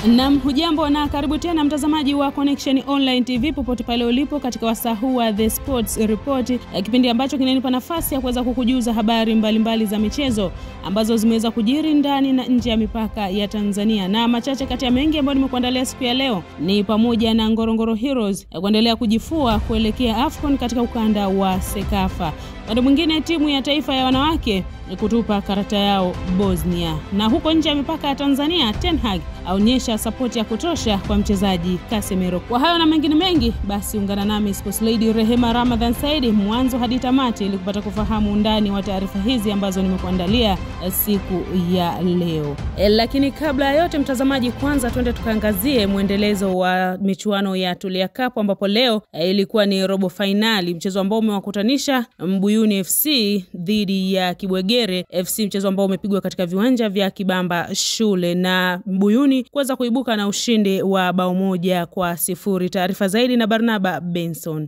Nam, hujambo na karibu tena mtazamaji wa Connection Online TV popote pale ulipo katika wasaa huu wa The Sports Report, kipindi ambacho kinanipa nafasi ya kuweza kukujuza habari mbalimbali mbali za michezo ambazo zimeweza kujiri ndani na nje ya mipaka ya Tanzania, na machache kati ya mengi ambayo nimekuandalia siku ya leo ni pamoja na Ngorongoro Heroes kuendelea kujifua kuelekea AFCON katika ukanda wa Sekafa. Upande mwingine timu ya taifa ya wanawake kutupa karata yao Bosnia, na huko nje ya mipaka ya Tanzania Ten Hag aonyesha sapoti ya kutosha kwa mchezaji Casemiro. Kwa hayo na mengine mengi, basi ungana nami Sports Lady Rehema Ramadhan Saidi mwanzo hadi tamati ili kupata kufahamu undani wa taarifa hizi ambazo nimekuandalia siku ya leo. E, lakini kabla ya yote mtazamaji, kwanza twende tukaangazie mwendelezo wa michuano ya Tulia Cup ambapo leo e, ilikuwa ni robo fainali, mchezo ambao umewakutanisha Mbuyuni FC dhidi ya Kibwegere FC, mchezo ambao umepigwa katika viwanja vya Kibamba Shule na Mbuyuni kuweza kuibuka na ushindi wa bao moja kwa sifuri. Taarifa zaidi na Barnaba Benson.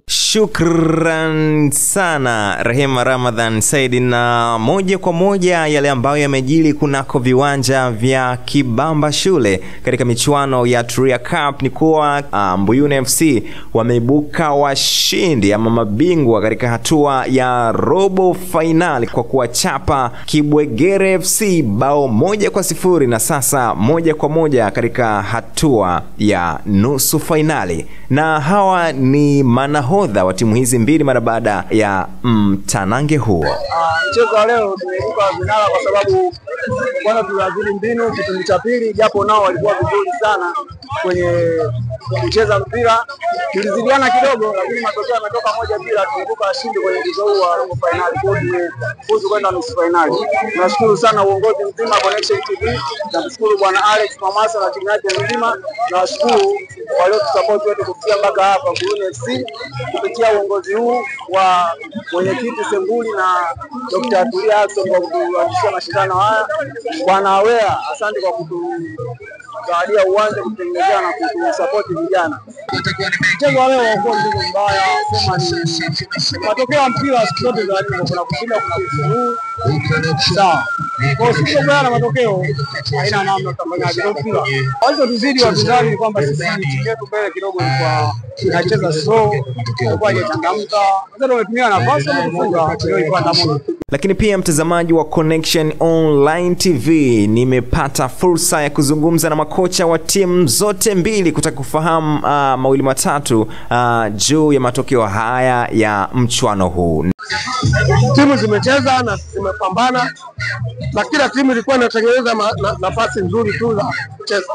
Shukran sana Rehema Ramadhan Saidi, na moja kwa moja yale ambayo yamejili kunako viwanja vya Kibamba Shule katika michuano ya Tulia Cup ni kuwa uh, Mbuyuni FC wameibuka washindi ama mabingwa katika hatua ya robo fainali kwa kuwachapa Kibwegere FC bao moja kwa sifuri na sasa moja kwa moja katika hatua ya nusu fainali, na hawa ni manahodha wa timu hizi mbili mara baada ya mtanange mm, huo. Mchezo wa leo tumeibuka vinara kwa sababu kwanza tuliazili mbinu kipindi cha pili, japo nao walikuwa vizuri sana kwenye kucheza mpira, tulizidiana kidogo, lakini matokeo yametoka moja bila, tulibuka washindi kwenye mchezo huu wa robo fainali, kwa hiyo tumefuzu kwenda nusu fainali. Tunashukuru sana uongozi mzima Connection TV, namshukuru bwana Alex Mamasa na timu yake nzima, nawashukuru waliotusapoti wetu kufikia mpaka hapa Mbuyuni FC kupitia uongozi huu wa mwenyekiti Sembuli na Dr. Tulia Ackson kwa kutuanzishia mashindano haya. Bwana Wea, asante kwa kutuzawadia uwanja, kutengenezea na kutusapoti vijana. Mchezo wa leo haukuwa mchezo mbaya, sema ni matokeo ya mpira siku zote za hivyo, kuna kushinda, kuna kufuzu. Sawa, kwa siku na matokeo haina namna, tutafanyaje? Ndio mpira. Walichotuzidi wapinzani ni kwamba sisi timu yetu mbele kidogo ilikuwa inacheza slow, ilikuwa haijachangamka. Sasa wametumia nafasi wametufunga, ndio ilikuwa ndamoto. Lakini pia mtazamaji wa Connection Online TV, nimepata fursa ya kuzungumza na makocha wa timu zote mbili kutaka kufahamu uh, mawili matatu uh, juu ya matokeo haya ya mchuano huu. Timu zimecheza na zimepambana na kila timu ilikuwa inatengeneza nafasi na, nzuri tu za kucheza.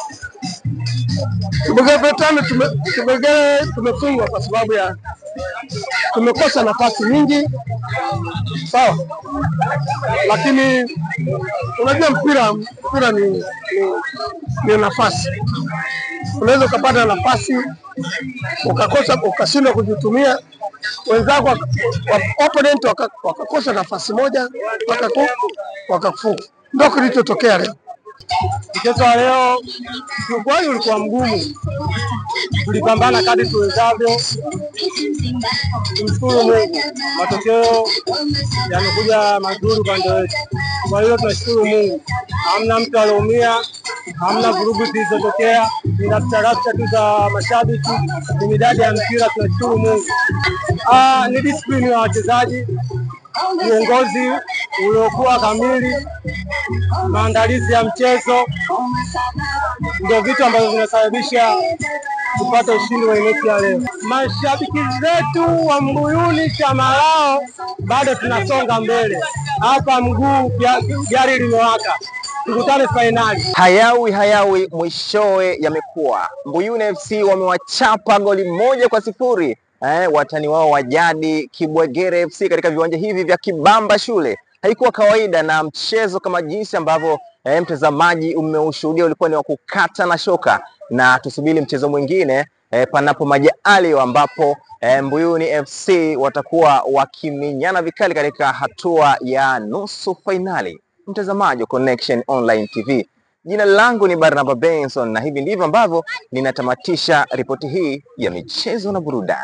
Tumegetana tumegere tumefungwa kwa sababu ya tumekosa nafasi nyingi, sawa, lakini unajua mpira mpira ni, ni, ni nafasi. Unaweza ukapata nafasi ukakosa ukashindwa kuzitumia, wenzako opponent wakakosa nafasi moja wakakufunga. Ndio kilichotokea leo. Mchezo wa leo kiukweli ulikuwa mgumu, tulipambana kadri tuwezavyo. Tumshukuru Mungu, matokeo yamekuja mazuri upande wetu. Kwa hiyo tunashukuru Mungu, hamna mtu aliumia, hamna vurugu zilizotokea, ni rafsharafsha tu za mashabiki, ni midadi ya mpira. Tunashukuru Mungu. Ah, ni disiplini ya wachezaji, uongozi uliokuwa kamili, maandalizi ya mchezo ndio vitu ambavyo vinasababisha tupate ushindi wa mechi ya leo. Mashabiki zetu wa Mbuyuni chama lao bado tunasonga mbele hapa, mguu gari limewaka, tukutane fainali. Hayawi hayawi mwishowe yamekuwa. Mbuyuni FC wamewachapa goli moja kwa sifuri eh, watani wao wa jadi Kibwegere FC katika viwanja hivi vya Kibamba Shule. Haikuwa kawaida na mchezo kama jinsi ambavyo eh, mtazamaji umeushuhudia ulikuwa ni wa kukata na shoka, na tusubiri mchezo mwingine eh, panapo majaliwa ambapo eh, Mbuyuni FC watakuwa wakiminyana vikali katika hatua ya nusu fainali. Mtazamaji wa Connection Online TV, jina langu ni Barnaba Benson na hivi ndivyo ambavyo ninatamatisha ripoti hii ya michezo na burudani.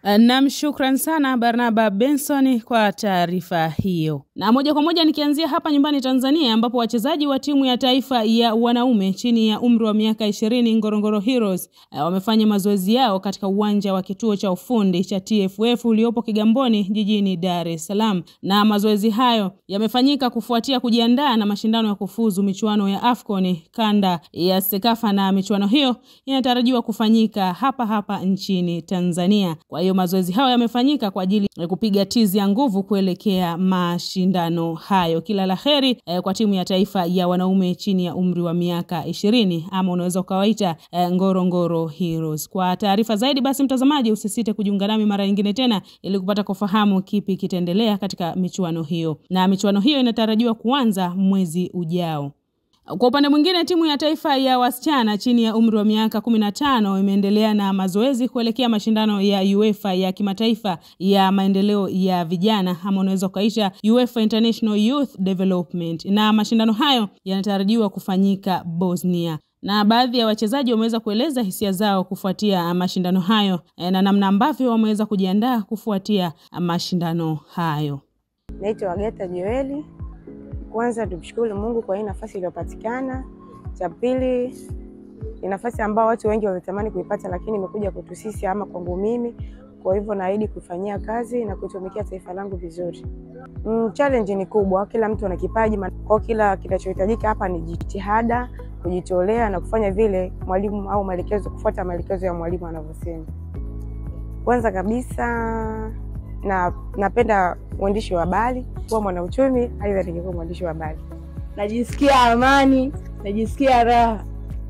Nam, shukran sana Barnaba Benson kwa taarifa hiyo. Na moja kwa moja nikianzia hapa nyumbani Tanzania, ambapo wachezaji wa timu ya taifa ya wanaume chini ya umri wa miaka ishirini Ngorongoro Heroes wamefanya mazoezi yao katika uwanja wa kituo cha ufundi cha TFF uliopo Kigamboni jijini Dar es Salaam, na mazoezi hayo yamefanyika kufuatia kujiandaa na mashindano ya kufuzu michuano ya AFCON kanda ya Sekafa, na michuano hiyo inatarajiwa kufanyika hapa hapa nchini Tanzania. Kwa hiyo mazoezi hayo yamefanyika kwa ajili ya kupiga tizi ya nguvu kuelekea mashindano hayo. Kila la heri eh, kwa timu ya taifa ya wanaume chini ya umri wa miaka ishirini ama unaweza ukawaita eh, Ngorongoro Heroes. Kwa taarifa zaidi, basi mtazamaji, usisite kujiunga nami mara nyingine tena ili kupata kufahamu kipi kitaendelea katika michuano hiyo, na michuano hiyo inatarajiwa kuanza mwezi ujao. Kwa upande mwingine timu ya taifa ya wasichana chini ya umri wa miaka kumi na tano imeendelea na mazoezi kuelekea mashindano ya UEFA ya kimataifa ya maendeleo ya vijana ama unaweza ukaita UEFA International Youth Development, na mashindano hayo yanatarajiwa kufanyika Bosnia na baadhi ya wachezaji wameweza kueleza hisia zao kufuatia mashindano hayo na namna ambavyo wameweza kujiandaa kufuatia mashindano hayo. Naitwa Wageta Joeli. Kwanza tumshukuru Mungu kwa hii nafasi iliyopatikana. Cha pili ni nafasi ambayo watu wengi walitamani kuipata, lakini imekuja kwetu sisi ama kwangu mimi. Kwa hivyo naahidi kufanyia kazi na kutumikia taifa langu vizuri. Mm, challenge ni kubwa, kila mtu ana kipaji, kwa kila kinachohitajika hapa ni jitihada, kujitolea na kufanya vile mwalimu au maelekezo, kufuata maelekezo ya mwalimu anavyosema. Kwanza kabisa na napenda uandishi wa habari, kuwa mwanauchumi, aidha ningekuwa mwandishi wa habari. Najisikia amani, najisikia raha.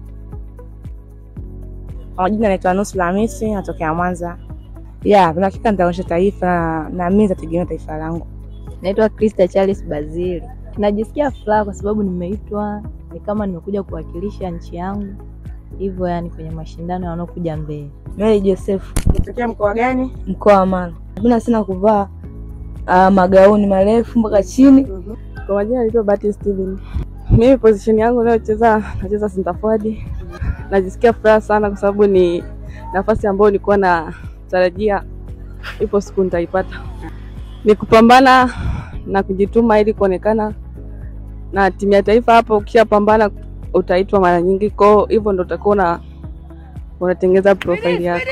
Kwa majina naitwa Nusra Hamisi, natokea Mwanza. Ya, kuna hakika nitaonyesha taifa na mimi nitategemea taifa langu. Naitwa Krista Charles Bazili. Najisikia furaha kwa sababu nimeitwa, ni kama nimekuja kuwakilisha nchi yangu hivyo, yani kwenye mashindano yanayokuja mbele. Mary Joseph, Natokea mkoa gani? mkoa wa Mara. Napenda sana kuvaa uh, magauni marefu mpaka chini. Kwa majina naitwa Bahati Steven. Mimi position yangu nayocheza nacheza center forward. Najisikia furaha sana kwa sababu ni nafasi ambayo nilikuwa natarajia ipo siku nitaipata. Ni kupambana na kujituma ili kuonekana na timu ya taifa. Hapo ukishapambana utaitwa mara nyingi, kwa hivyo ndo utakuwa una unatengeza profile yako.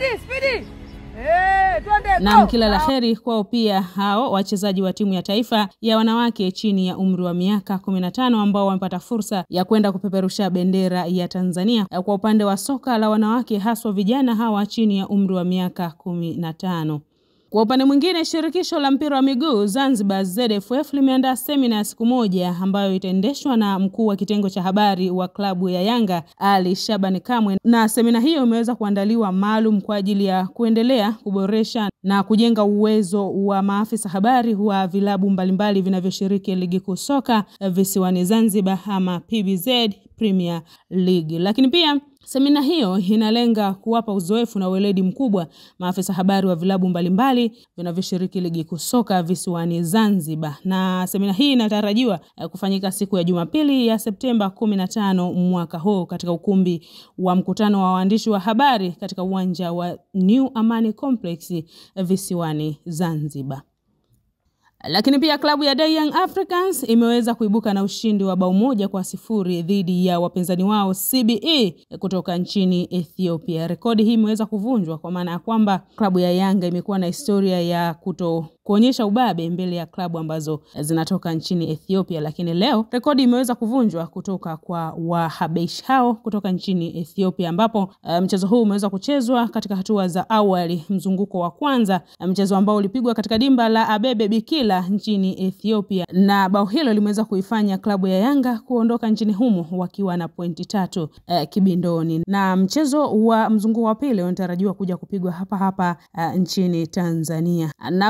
Naam, kila la heri kwao pia hao wachezaji wa timu ya taifa ya wanawake chini ya umri wa miaka kumi na tano ambao wamepata fursa ya kwenda kupeperusha bendera ya Tanzania kwa upande wa soka la wanawake, haswa vijana hawa chini ya umri wa miaka kumi na tano. Kwa upande mwingine, shirikisho la mpira wa miguu Zanzibar ZFF limeandaa semina ya siku moja ambayo itaendeshwa na mkuu wa kitengo cha habari wa klabu ya Yanga Ali Shabani Kamwe, na semina hiyo imeweza kuandaliwa maalum kwa ajili ya kuendelea kuboresha na kujenga uwezo wa maafisa habari wa vilabu mbalimbali vinavyoshiriki ligi kuu soka visiwani Zanzibar ama PBZ Premier League, lakini pia Semina hiyo inalenga kuwapa uzoefu na weledi mkubwa maafisa habari wa vilabu mbalimbali vinavyoshiriki ligi kuu soka visiwani Zanzibar, na semina hii inatarajiwa kufanyika siku ya Jumapili ya Septemba 15 mwaka huu katika ukumbi wa mkutano wa waandishi wa habari katika uwanja wa New Amani Complex visiwani Zanzibar. Lakini pia klabu ya Young Africans imeweza kuibuka na ushindi wa bao moja kwa sifuri dhidi ya wapinzani wao CBE kutoka nchini Ethiopia. Rekodi hii imeweza kuvunjwa kwa maana ya kwamba klabu ya Yanga imekuwa na historia ya kuto kuonyesha ubabe mbele ya klabu ambazo zinatoka nchini Ethiopia, lakini leo rekodi imeweza kuvunjwa kutoka kwa Wahabesh hao kutoka nchini Ethiopia, ambapo uh, mchezo huu umeweza kuchezwa katika hatua za awali, mzunguko wa kwanza, mchezo ambao ulipigwa katika dimba la Abebe Bikila nchini Ethiopia, na bao hilo limeweza kuifanya klabu ya Yanga kuondoka nchini humo wakiwa na pointi tatu uh, kibindoni, na mchezo wa mzunguko wa pili unatarajiwa kuja kupigwa hapa hapa uh, nchini Tanzania na kufikia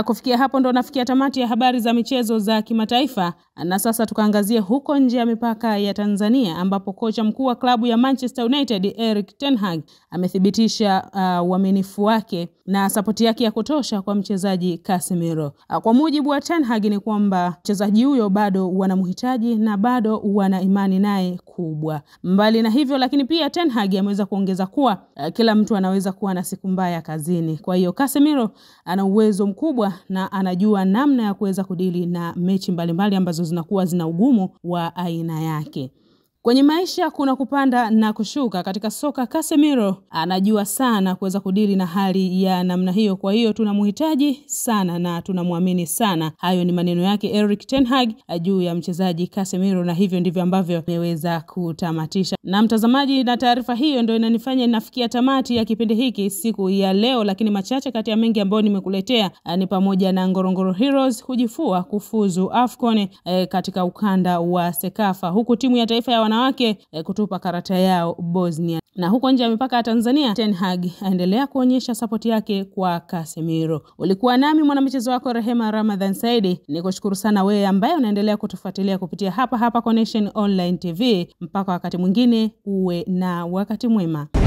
hapo ndo nafikia tamati ya habari za michezo za kimataifa, na sasa tukaangazie huko nje ya mipaka ya Tanzania ambapo kocha mkuu wa klabu ya Manchester United Erik ten Hag amethibitisha uh, uaminifu wake na sapoti yake ya kutosha kwa mchezaji Casemiro. Uh, kwa mujibu wa ten Hag ni kwamba mchezaji huyo bado wanamhitaji na bado wana imani naye kubwa. Mbali na hivyo, lakini pia ten Hag ameweza kuongeza kuwa uh, kila mtu anaweza kuwa na siku mbaya kazini. Kwa hiyo Casemiro ana uwezo mkubwa na anajua namna ya kuweza kudili na mechi mbalimbali mbali ambazo zinakuwa zina ugumu wa aina yake. Kwenye maisha kuna kupanda na kushuka. Katika soka, Casemiro anajua sana kuweza kudili na hali ya namna hiyo. Kwa hiyo tunamhitaji sana na tunamwamini sana. Hayo ni maneno yake Erik ten Hag juu ya mchezaji Casemiro, na hivyo ndivyo ambavyo ameweza kutamatisha. Na mtazamaji, na taarifa hiyo ndio inanifanya nafikia tamati ya kipindi hiki siku ya leo, lakini machache kati ya mengi ambayo nimekuletea ni pamoja na Ngorongoro Heroes kujifua kufuzu AFCON eh, katika ukanda wa Sekafa, huku timu ya taifa ya wanawake eh, kutupa karata yao Bosnia. Na huko nje ya mipaka ya Tanzania, Ten Hag aendelea kuonyesha sapoti yake kwa Casemiro. Ulikuwa nami mwanamichezo wako Rehema Ramadhan Saidi, nikushukuru sana wewe ambaye unaendelea kutufuatilia kupitia hapa hapa Connection Online TV. Mpaka wakati mwingine, uwe na wakati mwema.